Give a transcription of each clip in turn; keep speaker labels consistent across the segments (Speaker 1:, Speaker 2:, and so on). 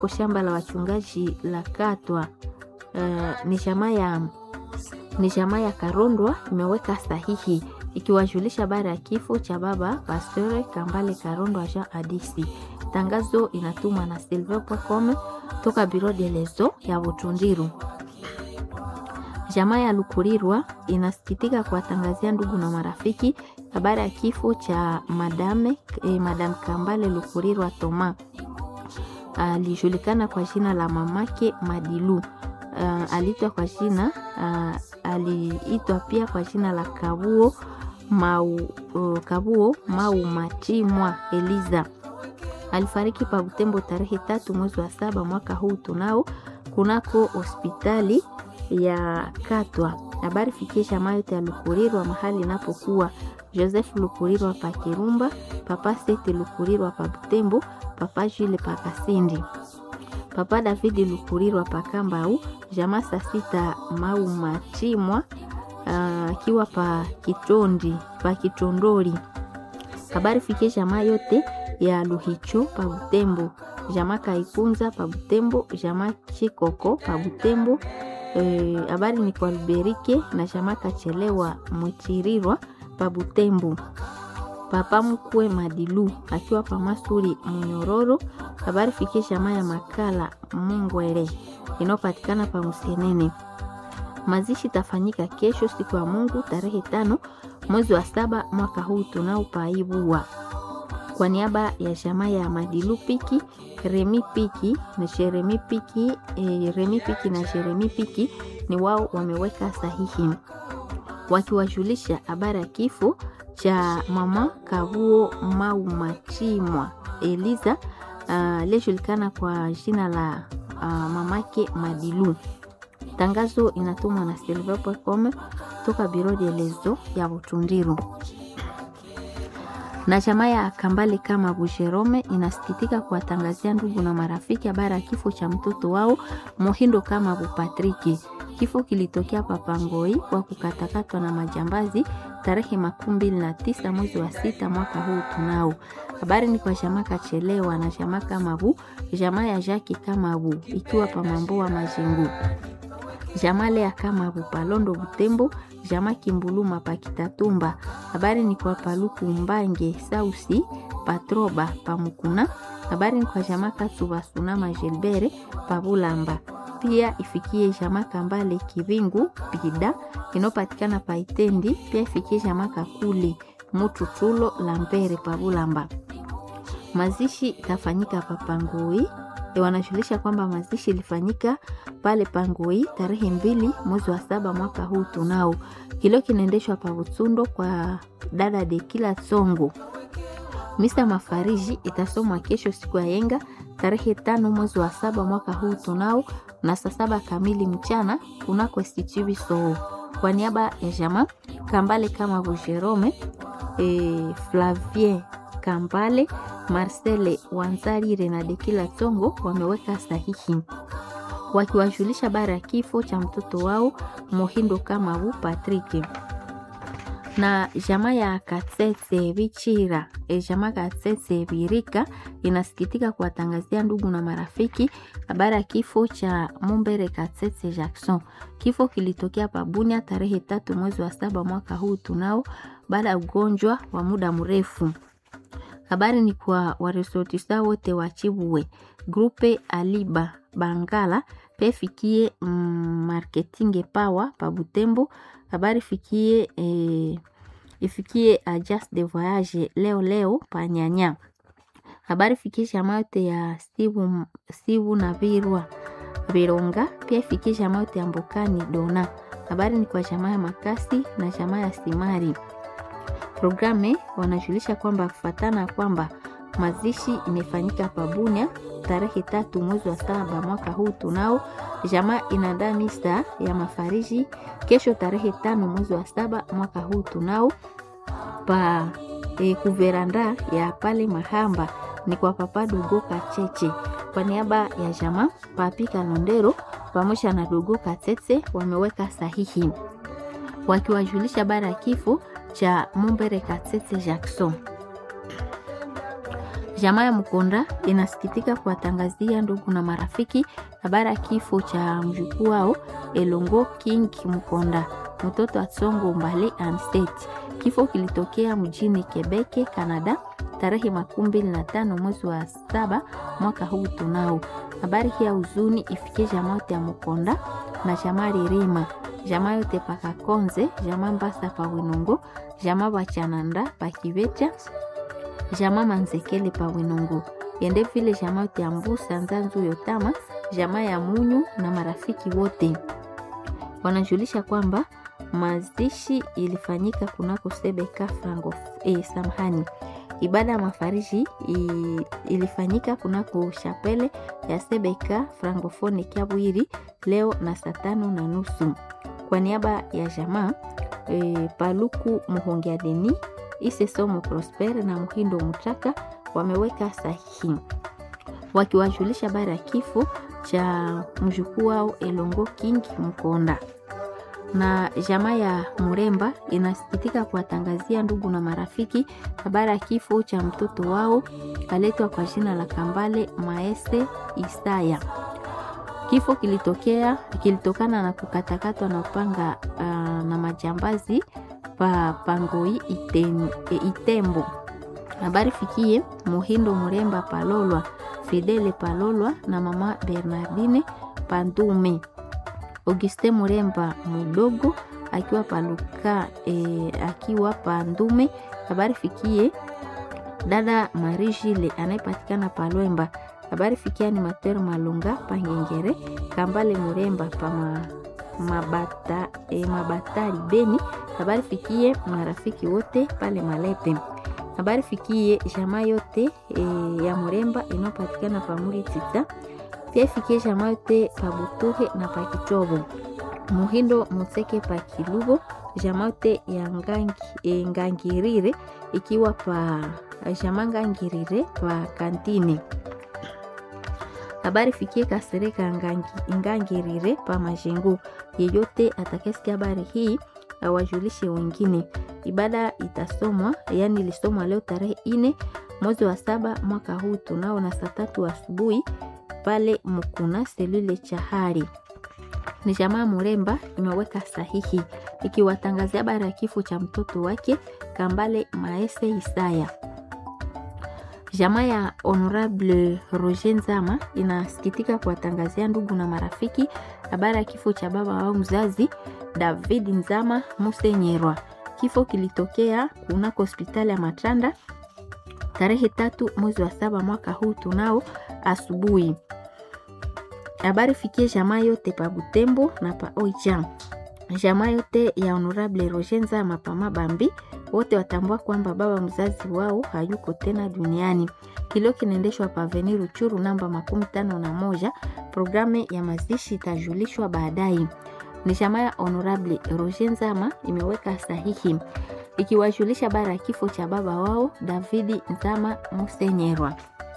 Speaker 1: kwa shamba la wachungaji la Katwa. Uh, ni jamaa ya ni jamaa ya Karondwa imeweka sahihi ikiwajulisha baada ya kifo cha baba Pasteur Kambale Karondwa Jean Adisi. Tangazo inatumwa na silver.com toka Biro de Lezo ya Butundiru. Jamaa ya Lukurirwa inasikitika kuwatangazia ndugu na marafiki habari ya kifo cha madame eh, madame Kambale Lukurirwa Toma alijulikana kwa jina la mamake Madilu. Uh, aliitwa kwa jina uh, aliitwa pia kwa jina la Kabuo Mau, uh, Kabuo Mau Matimwa Eliza. Alifariki pa Butembo tarehe tatu mwezi wa saba mwaka huu tunao kunako hospitali ya Katwa. Habari fikisha mayote ya Lukurirwa mahali inapokuwa Joseph Lukurirwa pa Kirumba, papa Sete Lukurirwa pa Butembo, papa Jule pa Kasindi, papa David Lukurirwa pa Kambau, jamaa saa sita Mau Machimwa akiwa uh, pa Kitondi pa Kitondori. Habari fikie jamaa yote ya Luhicho pa Butembo, jamaa Kaikunza pa Butembo, jamaa Chikoko pa Butembo. Habari e, ni kwa Luberike na jamaa Kachelewa Mwichirirwa pa Butembo. Papa mkwe Madilu akiwa pa Masuri Munyororo. Habari fikie jamaa ya Makala Mungwere inayopatikana pa Musenene. Mazishi tafanyika kesho siku ya Mungu tarehe tano mwezi wa saba mwaka huu tunao paibua. Kwa niaba ya jamaa ya Madilu Piki, Remi Piki na Jeremi Piki, eh, Remi Piki na Jeremi Piki ni wao wameweka sahihi wakiwajulisha habari ya kifo cha mama Kavuo Mau Machimwa Eliza aliyejulikana uh, kwa jina la uh, mamake Madilu. Tangazo inatumwa na silver.com toka Biro de Lezo ya Butundiru. Na jamaa ya Kambale kama Busherome inasikitika kuwatangazia ndugu na marafiki habari ya kifo cha mtoto wao Mohindo kama Bupatriki. Kifo kilitokea Papangoi kwa kukatakatwa na majambazi tarehe makumi mbili na tisa mwezi wa sita mwaka huu tunao. Habari ni kwa jamaa Kachelewa na jamaa Kamabu, jamaa ya Jaki Kamabu ikiwa Pamamboa Majengo, jamaa Lea Kamabu Palondo Butembo, jamaa Kimbuluma Pakitatumba. Habari ni kwa Paluku Mbange Sausi Patroba Pamukuna. Habari ni kwa jamaa Katsuba Sunama Gilbere Pabulamba pia ifikie jamaa Kambale Kivingu Pida inayopatikana Paitendi. Pia ifikie jamaa Kakuli Mututulo Lambere Pabulamba. Mazishi itafanyika pa Pangui. Wanajulisha kwamba mazishi ilifanyika pale Pangui tarehe mbili mwezi wa saba mwaka huu tunao. Kilio kinaendeshwa pa Butsundo kwa dada de kila Songo. Misa mafariji itasomwa kesho siku ya yenga tarehe tano mwezi wa saba mwaka huu tunao na saa saba kamili mchana kunako Institut so kwa niaba ya jamaa Kambale kama Jerome e, Flavien Kambale Marcele Wanzarire na Dekila Tongo wameweka sahihi wakiwajulisha bara ya kifo cha mtoto wao Mohindo kama bu Patrick na jamaa ya Katsetse Bichira e, jamaa Katsetse Birika inasikitika kuwatangazia ndugu na marafiki habari ya kifo cha Mumbere Katsetse Jackson. Kifo kilitokea Pabunia tarehe tatu mwezi wa saba mwaka huu tunao, baada ya ugonjwa wa muda mrefu. Habari ni kwa waresortisa wote wa Chibuwe grupe Aliba Bangala pefikie mm, marketing power pa Butembo habari fikie eh, ifikie Agence de voyage leo leo panyanya. Habari fikie jamaa yote ya Sibu, Sibu na Virwa Vironga, pia ifikie jamaa yote ya Mbokani Dona. Habari ni kwa jamaa ya Makasi na jamaa ya Simari. Programe wanajulisha kwamba kufatana kwamba mazishi imefanyika Pabunia tarehe tatu mwezi wa saba mwaka huu tunao. Jamaa inaandaa misa ya mafariji kesho tarehe tano mwezi wa saba mwaka huu tunao pa e, kuveranda ya pale Mahamba ni kwa papa Dogo Kacheche kwa niaba ya jamaa Papi Kalondero pamoja na Dogo Katete wameweka sahihi wakiwajulisha bara ya kifo cha Mumbere Katete Jackson. Jamaa ya Mkonda inasikitika kuwatangazia ndugu na marafiki habari ya kifo cha mjukuu wao Elongo King Mkonda, mtoto wa Tsongo Mbale Anstet. Kifo kilitokea mjini Quebec, Canada tarehe makumi mbili na tano mwezi wa saba mwaka huu tunao. Habari hii ya huzuni ifikie jamaa yote ya Mkonda na jamaa Ririma, jamaa yote pakakonze, jamaa Mbasa pa Winongo, jamaa Bachananda pa Kivecha, jamaa Manzekele pa Winongo, ende vile jamaa yote ya Mbusa Nzanzu Yotama, jamaa ya Munyu na marafiki wote wanajulisha kwamba mazishi ilifanyika kunako Sebeka Frango eh, samhani ibada ya mafariji ilifanyika kunako shapele ya Sebeka Francofone Kiabwiri leo na saa tano na nusu. Kwa niaba ya jamaa e, Paluku Muhongea Deni Ise Somo Prosper na Muhindo Mutaka wameweka sahihi wakiwajulisha habari ya kifo cha mjukuu wao Elongo King Mkonda na jamaa ya Muremba inasikitika kuwatangazia ndugu na marafiki habari ya kifo cha mtoto wao kaletwa kwa jina la Kambale Maese Isaya. Kifo kilitokea kilitokana na kukatakatwa na upanga uh, na majambazi pa Pangoi iten, e, Itembo. Habari fikie Muhindo Muremba Palolwa, Fidele Palolwa na mama Bernardine Pandume. Auguste Muremba mudogo akiwa paluka e, akiwa pandume. Habari fikie dada Marijile anayepatikana Palwemba. Habari fikie animateur Malunga Pangengere Kambale Muremba pa ma, mabata, e, mabatari Beni. Habari fikie marafiki wote pale Malepe. Habari fikie jamaa yote e, ya Muremba inayopatikana pamuri tita pia ifikie jamaa yote pa Butuhe na pa Kitobo Muhindo Museke pa Kilubo jamaa yote ya ngangi, e, Ngangirire ikiwa pa jamaa Ngangirire pa Kantine. Habari fikie Kasereka ngangi, Ngangirire pa Majengo. Yeyote atakayesikia habari hii awajulishe wengine. Ibada itasomwa yani ilisomwa leo tarehe ine mwezi wa saba mwaka huu tunao na saa tatu asubuhi pale Mukuna selule Chahari. Ni jamaa Muremba imeweka sahihi ikiwatangazia habari ya kifo cha mtoto wake Kambale Maese Isaya. Jamaa ya Honorable Roger Nzama inasikitika kuwatangazia ndugu na marafiki habari ya kifo cha baba wao mzazi David Nzama Musenyerwa. Kifo kilitokea kunako hospitali ya Matanda tarehe tatu mwezi wa saba mwaka huu tunao asubuhi. Habari fikie jamaa yote pa Butembo na pa Oicha, jamaa yote ya Honorable Roger Nzama pa Mabambi, wote watambua kwamba baba mzazi wao hayuko tena duniani. Kilio kinaendeshwa pa Avenue Ruchuru namba makumi tano na moja. Programu ya mazishi itajulishwa baadaye. Ni jamaa ya Honorable Roger Nzama imeweka sahihi ikiwajulisha bara ya kifo cha baba wao Davidi Nzama Musenyerwa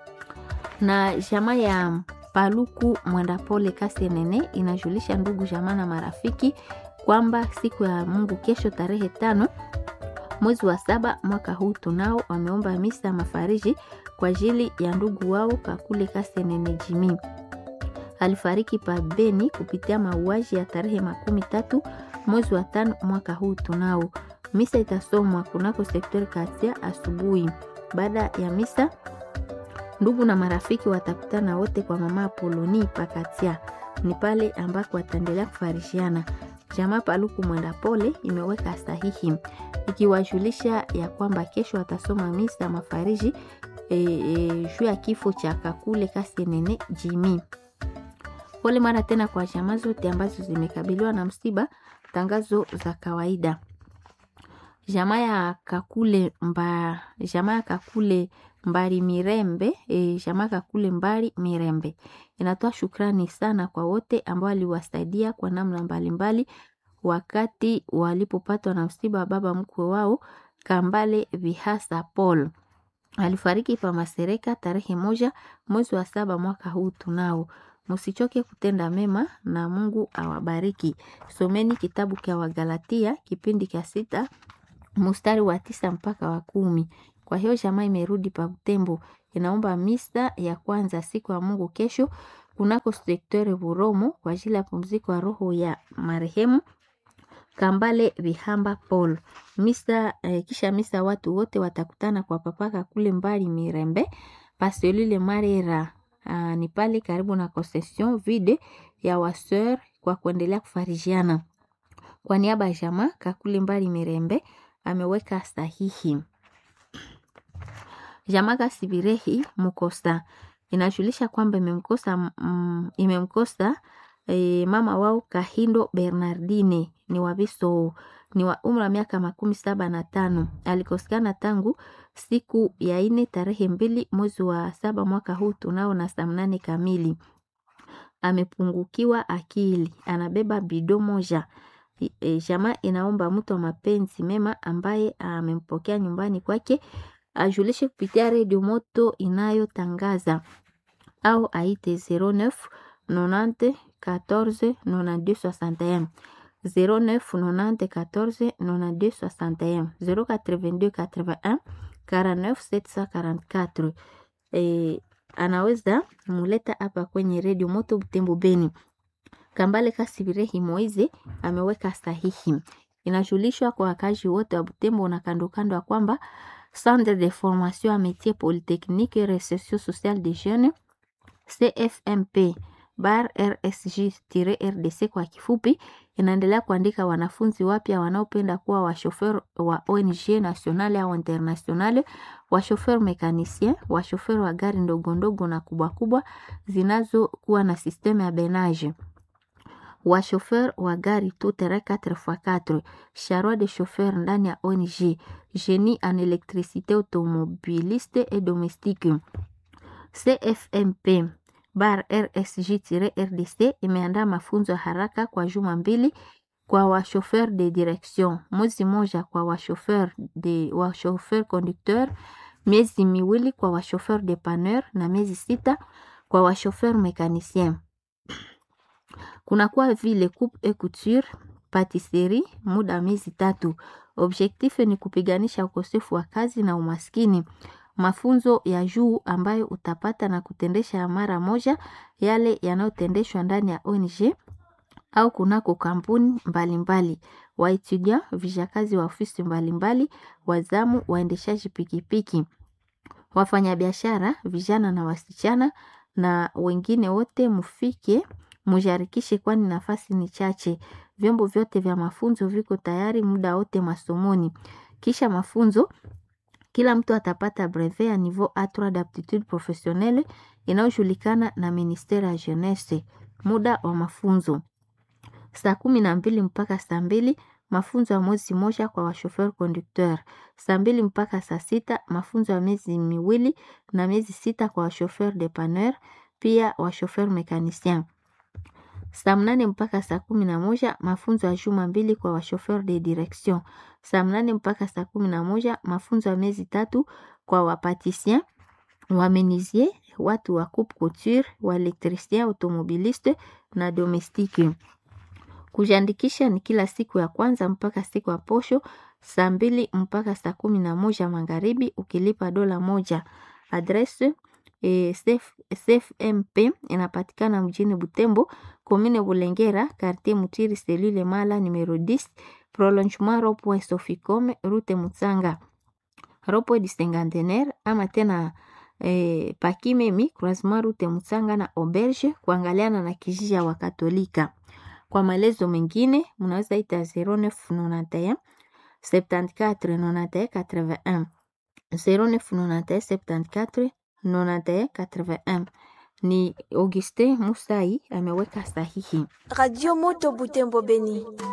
Speaker 1: na jamaa ya Paluku Mwendapole Kasenene inajulisha ndugu jamaa na marafiki kwamba siku ya Mungu kesho tarehe tano mwezi wa saba mwaka huu tunao wameomba misa mafariji kwa ajili ya ndugu wao Kakule Kasenene Jimi alifariki pa Beni kupitia mauaji ya tarehe makumi tatu mwezi wa tano mwaka huu tunao. Misa itasomwa kunako sektori Kasia asubuhi. Baada ya misa ndugu na marafiki watakutana wote kwa mama Apoloni Pakatia, ni pale ambako wataendelea kufarishiana. Jamaa Paluku Mwenda Pole imeweka sahihi ikiwajulisha ya kwamba kesho watasoma misa mafariji e, e, juu ya kifo cha Kakule Kasenene Jimi. Pole mara tena kwa jamaa zote ambazo zimekabiliwa na msiba. Tangazo za kawaida jamaa ya Kakule mba, jamaa ya Kakule Mbari Mirembe e, jamaa Kakule Mbari Mirembe inatoa shukrani sana kwa wote ambao waliwasaidia kwa namna mbalimbali wakati walipopatwa na msiba wa baba mkwe wao Kambale Vihasa Paul alifariki pa Masereka tarehe moja mwezi wa saba mwaka huu tunao. Msichoke kutenda mema na Mungu awabariki. Someni kitabu cha Wagalatia kipindi cha sita mstari wa tisa mpaka wa kumi. Kwa hiyo jamaa imerudi pa Butembo, inaomba misa ya kwanza siku ya Mungu kesho kunako sektere Buromo kwa ajili ya pumziko ya roho ya marehemu Kambale Bihamba Paul. Misa eh, kisha misa watu wote watakutana kwa papaka kule mbali Mirembe Paselule Marera. Uh, ni pale karibu na concession vide ya waseur kwa kuendelea kufarijiana. Kwa niaba ya jamaa Kakule Mbali Mirembe ameweka sahihi. Jamaa Kasibirehi Mukosa inajulisha kwamba imemkosa mm, imemkosa e, mama wao Kahindo Bernardine ni wabiso ni wa umri wa miaka makumi saba na tano alikosekana tangu siku ya ine tarehe mbili mwezi wa saba mwaka huu tunao na saa mnane kamili. Amepungukiwa akili, anabeba bido moja. E, jamaa inaomba mtu wa mapenzi mema ambaye amempokea nyumbani kwake ajulishe kupitia redio moto inayotangaza au aite 09 90 14 92 61 09 90 14 92 61 082 81 49 744. E, anaweza muleta hapa kwenye redio moto Butembo Beni. Kambale Kasibirehi Moize ameweka sahihi. Inajulishwa kwa wakazi wote wa Butembo na kando kando ya kwamba Centre de formation à métier polytechnique et récession sociale des jeunes CFMP bar RSG-RDC kwa kifupi, inaendelea kuandika wanafunzi wapya wanaopenda kuwa washofer wa ONG nationale au internationale, washofer mekanicien, washofer wa gari ndogo ndogo na kubwa kubwa zinazokuwa na sisteme ya benage washofer wa gari tout terrain 4x4 charroi de chauffeur ndani ya ONG génie en électricité automobiliste et domestique CFMP bar RSG-RDC imeandaa mafunzo ya haraka kwa juma mbili kwa washofer de direction, mwezi moja kwa washofer de washofer conducteur, miezi miwili kwa washofer depanneur na miezi sita kwa washofer mécanicien kunakuwa vile coupe et couture patisserie muda wa miezi tatu. Objektif ni kupiganisha ukosefu wa kazi na umaskini. Mafunzo ya juu ambayo utapata na kutendesha mara moja yale yanayotendeshwa ndani ya ONG au kunako kampuni mbalimbali. Waetudia vijakazi wa ofisi mbalimbali, wazamu, waendeshaji pikipiki, wafanyabiashara, vijana na wasichana na wengine wote mufike mujarikishe, kwani nafasi ni chache. Vyombo vyote vya mafunzo viko tayari muda wote masomoni. Kisha mafunzo, kila mtu atapata brevet ya niveau A3 d'aptitude professionnelle inayojulikana na ministere ya jeunesse. Muda wa mafunzo saa kumi na mbili mpaka saa mbili mafunzo ya mwezi moja kwa washofer conducteur. Saa mbili mpaka saa sita mafunzo ya miezi miwili na miezi sita kwa washofer depanneur, pia washofer mécanicien. Saa mnane mpaka saa kumi na moja mafunzo ya juma mbili kwa washofer de direction. Saa mnane mpaka saa kumi na moja mafunzo ya miezi tatu kwa wapatisien, wamenisier, watu wa coupe couture, waelektricien, automobiliste na domestique. Kujiandikisha ni kila siku ya kwanza mpaka siku ya posho saa mbili mpaka saa kumi na moja magharibi ukilipa dola moja. Adrese e, CFMP inapatikana mjini Butembo, komine Bulengera, quartier Mutiri, selule Mala numero 10, prolongement rond-point Soficome, route Mutsanga, rond-point du Cinquantenaire ama tena e, Pakimemi, croisement route Mutsanga na Auberge, kuangaliana na kijiji ya Wakatolika. Kwa maelezo mengine mnaweza ita 0991 74 91 81 0991 74 91 81. Ni Auguste Musai ameweka sahihi.
Speaker 2: Radio Moto Butembo Beni.